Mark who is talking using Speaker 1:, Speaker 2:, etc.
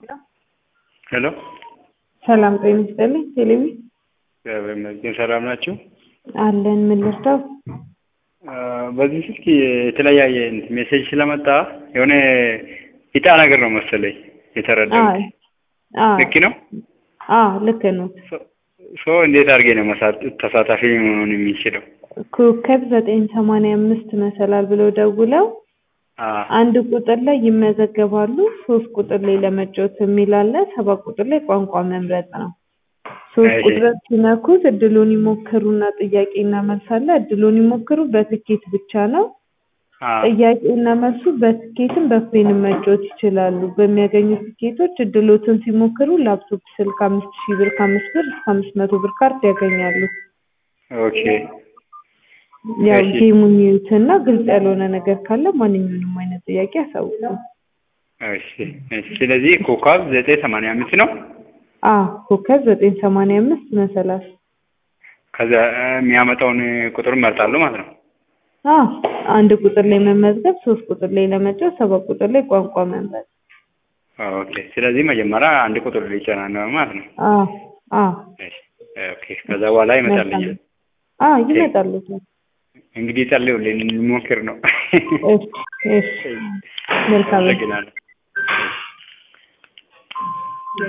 Speaker 1: ሄሎ
Speaker 2: ሰላም ጤና ይስጥልኝ። ቴሌቪ
Speaker 1: እግዚአብሔር ይመስገን ሰላም ናችሁ?
Speaker 2: አለን። ምን ልርዳው?
Speaker 1: በዚህ ስልክ የተለያየ ሜሴጅ ስለመጣ የሆነ ኢጣ ነገር ነው መሰለኝ የተረዳሁት።
Speaker 2: አዎ
Speaker 1: ልክ ነው?
Speaker 2: አዎ ልክ ነው።
Speaker 1: ሶ እንዴት አድርጌ ነው መሳ- ተሳታፊ መሆን የሚችለው?
Speaker 2: ኮከብ ዘጠኝ ሰማንያ አምስት መሰላል ብለው ደውለው
Speaker 1: አ
Speaker 2: አንድ ቁጥር ላይ ይመዘገባሉ። ሶስት ቁጥር ላይ ለመጫወት የሚል አለ። ሰባት ቁጥር ላይ ቋንቋ መምረጥ ነው። ሶስት
Speaker 1: እሺ።
Speaker 2: ቁጥር ሲነኩት እድሉን ይሞክሩና ጥያቄና መልስ አለ። እድሉን ይሞክሩ በትኬት ብቻ ነው።
Speaker 1: አ
Speaker 2: ጥያቄና መልሱ በትኬትም በፕሌንም መጫወት ይችላሉ። በሚያገኙት ትኬቶች እድሎትን ሲሞክሩ ላፕቶፕ፣ ስልክ አምስት ሺህ ብር ከአምስት ብር እስከ አምስት መቶ ብር ካርድ ያገኛሉ።
Speaker 1: ኦኬ
Speaker 2: ያው
Speaker 1: እሺ።
Speaker 2: ጌሙን ይዩትና ግልጽ ያልሆነ ነገር ካለ ማንኛውንም አይነት ጥያቄ ያሳውቁ።
Speaker 1: እሺ እሺ። ስለዚህ ኮከብ ዘጠኝ ሰማንያ አምስት ነው።
Speaker 2: አዎ ኮከብ ዘጠኝ ሰማንያ አምስት መሰላል።
Speaker 1: ከዛ የሚያመጣውን ቁጥር እመርጣለሁ ማለት ነው።
Speaker 2: አዎ አንድ ቁጥር ላይ መመዝገብ፣ ሶስት ቁጥር ላይ ለመጫወት፣ ሰባት ቁጥር ላይ ቋንቋ መምረጥ።
Speaker 1: ኦኬ። ስለዚህ መጀመሪያ አንድ ቁጥር ሊጫና ማለት ነው።
Speaker 2: አዎ አዎ
Speaker 1: እሺ። ኦኬ። ከዛ በኋላ ይመጣልኛል።
Speaker 2: አዎ ይመጣሉ።
Speaker 1: እንግዲህ ጸልዩልኝ እንሞክር ነው።
Speaker 2: እሺ እሺ መልካም
Speaker 1: አመሰግናለሁ።